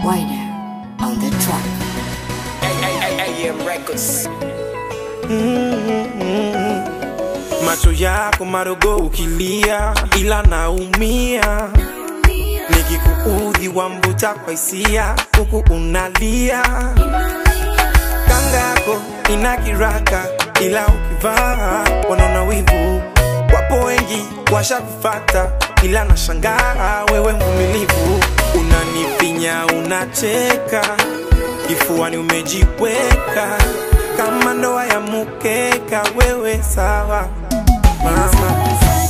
Wider on the track. AM Records. macho yako madogo ukilia, ila naumia nikikuudhi wambuta kwa hisia, huku unalia. Kanga yako ina kiraka, ila ukivaa wanaona wivu. Wapo wengi washakufata, ila nashangaa wewe mvumilivu. Unanifinya, unacheka, kifuani umejiweka kama ndoa ya mukeka. Wewe sawa mama,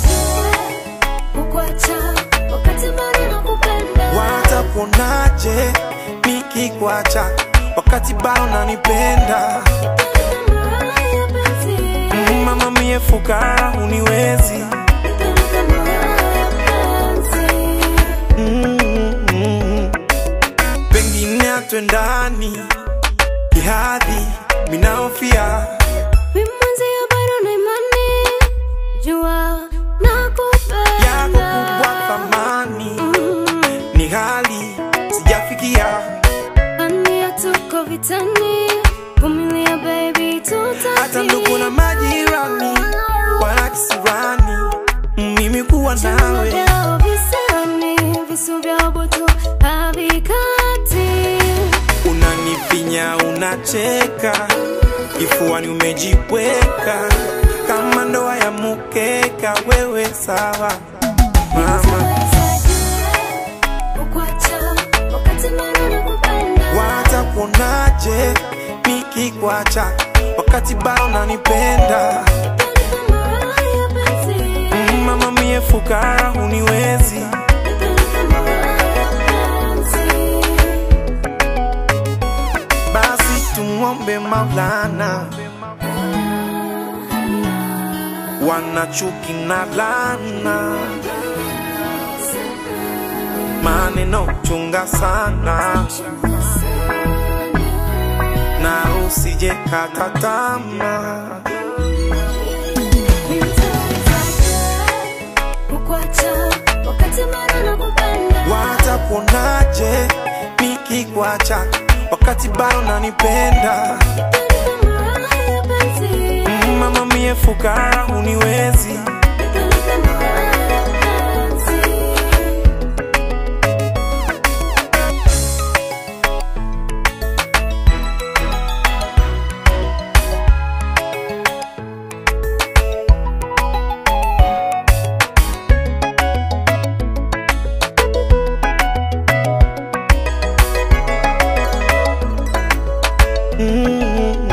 watakuonaje nikikwacha wakati bado nanipenda? Mm, Mama mie fukara uniwezi Mm, mm. pengine atwendani kihadhi minaofia yako kubwa thamani ni hali sijafikia hata ndugu na majirani wala kisirani mimi kuwa nawe unanifinya unacheka kifuani umejiweka kama ndoa ya mukeka wewe sawa mama watakuonaje nikikwacha wakati bado nanipenda Mm, mama mie fukara uniwezi basi tumwombe maulana wanachuki na lana maneno chunga sana na usije kata tamaa watakuonaje nikikwacha wakati bado nanipenda Mm, mama mie fukara uniwezi Mm,